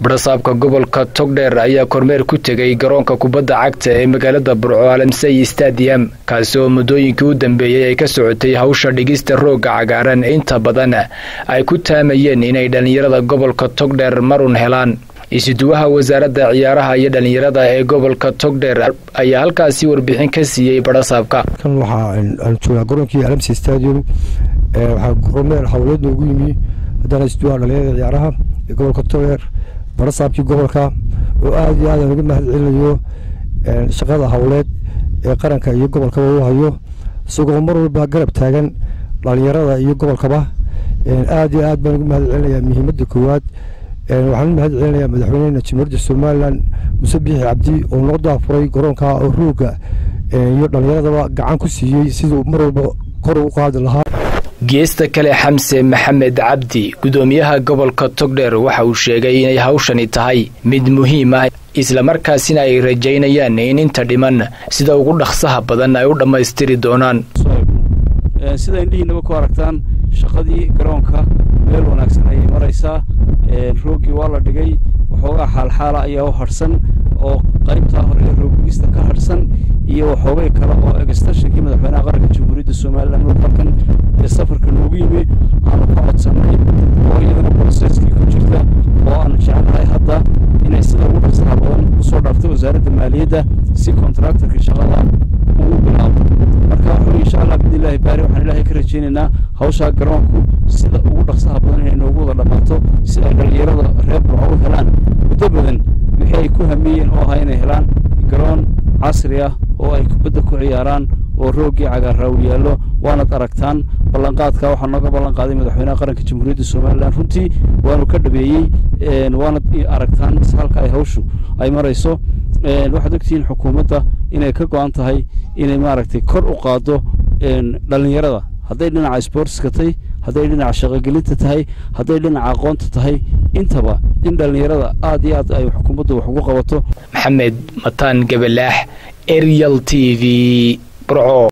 barasaabka gobolka togdheer ayaa kormeer ku tegay garoonka kubadda cagta ee magaalada burco alamsey stadium kaasi oo muddooyinkii u dambeeyey ay ka socotay hawsha dhigista roogga cagaaran inta badan ay ku taamayeen inay dhallinyarada gobolka togdheer marun helaan isuduwaha wasaaradda ciyaaraha iyo dhallinyarada ee gobolka togdheer ayaa halkaasi warbixin ka siiyey barasaabka kan waxaa aan joognaa garoonkii alamsey stadium waxaa kormeer howleed noogu yimi haddana isuduwaha dhallinyarada ciyaaraha ee gobolka togdheer barasaabkii gobolka oo aada iyo aad aan uga mahad celinayo shaqada howleed ee qaranka iyo gobolkaba u hayo isagoo mar walba garab taagan dhalinyarada iyo gobolkaba aada iyo aad baan uga mahad celinayaa muhiimadda koowaad waxaan u mahad celinayaa madaxweynehena jamhuuriyadda somalilan muse biixi cabdi oo noo daafuray garoonka oo rooga iyo dhallinyaradaba gacan ku siiyey siduu mar walba kor u qaadi lahaa geesta kale xamse maxamed cabdi gudoomiyaha gobolka togdheer waxa uu sheegay inay hawshani tahay mid muhiim ah islamarkaasina ay rajaynayaan in inta dhiman sida ugu dhaqsaha badan ay u dhammaystiri doonaan sida indhihiinaba ku aragtaan shaqadii garoonka meel wanaagsan ayay maraysaa rooggii waa la dhigay waxoogaa xaalxaala ayaa u hadhsan oo qaybtaa hore ee roogista ka hadhsan iyo waxoogay kale oo egstashankii madaxweynaha qaranka jamhuuriyadda somalilan halkan ee safarka noogu yimi aanu ka codsannay oo iyadana broseskii ku jirta oo aanu jeclahay hadda inay sida ugu dhaqsaha badan usoo dhaaftay wasaaradda maaliyadda si kontraktorka shaqada uu bilaabo marka wuxuu insha allah bidnillaahi baari waxaan ilaahay ka rajaynaynaa hawshaa garoonku sida ugu dhaqsaha badan inay noogu wada dhammaato si ay dhallinyarada reer burco u helaan muddo badan wixii ay ku hamiyeen oo ahaa inay helaan garoon casri ah oo ay kubadda ku ciyaaraan oo rooggii cagaarraa u yaallo waanad aragtaan ballanqaadka waxaa nooga ballan qaaday madaxweynaha qaranka jamhuuriyadda somalilan runtii waanu ka dhabeeyey waanad aragtaan halka ay hawshu ay marayso waxaad ogtihiin xukuumadda inay ka go-an tahay inay maaragtay kor u qaaddo dhallinyarada hadday dhinaca sportska tahay hadday dhinaca shaqogelinta tahay hadday dhinaca aqoonta tahay intaba in dhallinyarada aad iyo aad ay xukuumaddu wax ugu qabato maxamed mataan gabalaax arial t v burco